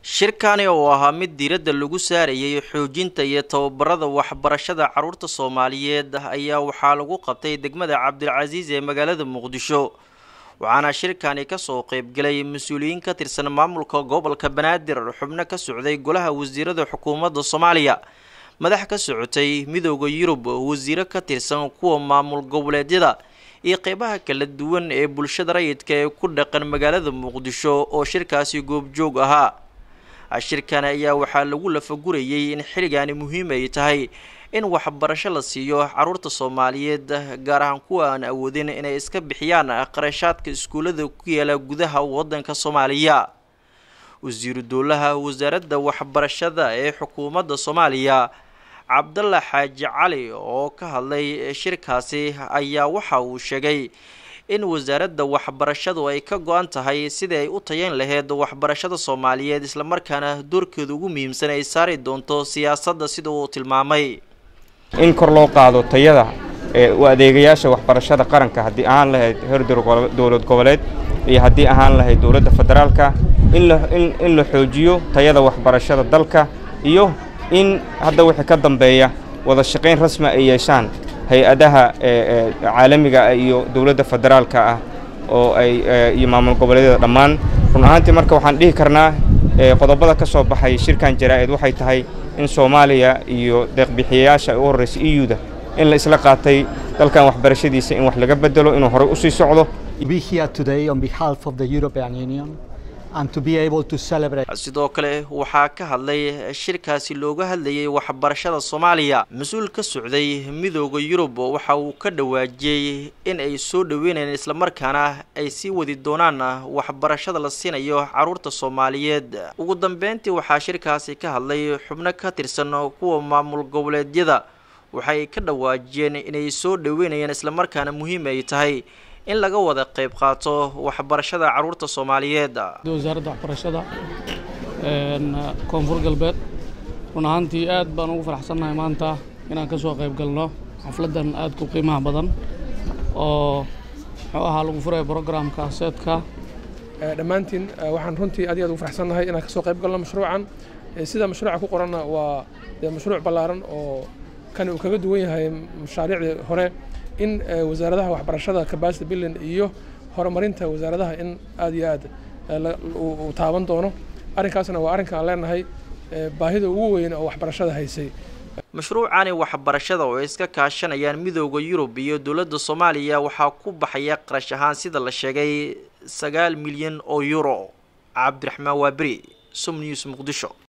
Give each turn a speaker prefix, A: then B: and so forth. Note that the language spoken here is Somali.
A: shirkani oo ahaa mid diiradda lagu saarayay xoojinta iyo tababarada waxbarashada carruurta soomaaliyeed ayaa waxaa lagu qabtay degmada cabdilcasiis ee magaalada muqdisho waxaana shirkani kasoo qeybgalay mas-uuliyiin ka tirsan maamulka gobolka banaadir xubno ka socday golaha wasiirada xukuumadda soomaaliya madax ka socotay midooda yurub wasiiro ka tirsan kuwa maamul goboleedyada iyo qeybaha kala duwan ee bulshada rayidka ee ku dhaqan magaalada muqdisho oo shirkaasi goobjoog ahaa shirkan ayaa waxaa lagu lafagurayay in xilligaani muhiim ay tahay in waxbarasho la siiyo caruurta soomaaliyeed gaar ahaan kuwa aan awoodin inay iska bixiyaan qarashaadka iskuullada ku yaala gudaha wadanka soomaaliya wasiiru dowlaha wasaaradda waxbarashada ee xukuumadda soomaaliya cabdalla xaaji cali oo ka hadlay shirkaasi ayaa waxa uu sheegay in wasaaradda waxbarashadu ay ka go-an tahay sidii ay u tayeyn laheyd waxbarashada soomaaliyeed islamarkaana doorkeeda ugu muhiimsan ay saari doonto siyaasadda sida uu tilmaamay
B: in kor loo qaado tayada u adeegayaasha waxbarashada qaranka haddii ahaan lahayd heer dowlad goboleed iyo haddii ahaan lahayd dowladda federaalka in la xoojiyo tayada waxbarashada dalka iyo in hadda wixii ka dambeeya wada shaqayn rasmi ay yeeshaan hay-adaha caalamiga iyo dowladda federaalka ah oo ay iyo maamul goboleedyada dhammaan run ahaantii marka waxaan dhihi karnaa qodobada ka soo baxay shirkan jaraa-id waxay tahay in soomaaliya iyo deeqbixiyayaasha u horreysa e u-da in la isla qaatay dalkan waxbarashadiisa in wax laga bedelo inuu horey usii socdo
A: sidoo kale waxaa ka hadlay shirkaasi looga hadlayay waxbarashada soomaaliya mas-uul ka socday midooda yurub waxa uu ka dhawaajiyey in ay soo dhaweynayaan islamarkaana ay sii wadi doonaan waxbarashada la siinayo caruurta soomaaliyeed ugu dambeyntii waxaa shirkaasi ka hadlay xubno ka tirsan kuwa maamul goboleedyada waxay ka dhawaajiyeen inay soo dhaweynayaan islamarkaana muhiim ay tahay in laga wada qayb qaato waxbarashada caruurta soomaaliyeed
C: wasaaradda waxbarashada koonfur galbeed run ahaantii aad baan ugu faraxsannahay maanta inaan ka soo qayb galno xafladdan aadka u qiimaha badan oo muxuu ahaa lagu furaya brogramka seedka
D: dhammaantiin waxaan runtii aad iyo aad ugu faraxsannahay inaan ka soo qayb galno mashruucan sida mashruuca ku qoranna waa dee mashruuc ballaaran oo kani uu kaga duwan yahay mashaariicdii hore in wasaaradaha waxbarashada capacity building iyo horumarinta wasaaradaha in aad iyo aad uu taaban doono arrinkaasna waa arrinka aan leenahay baahida ugu weyn oo waxbarashada haysay
A: mashruucani waxbarashada oo ay iska kaashanayaan midooda yurub iyo dowladda soomaaliya waxaa ku baxaya qarash ahaan sida la sheegay sagaal milyan oo euro cabdiraxmaan waaberi som news muqdisho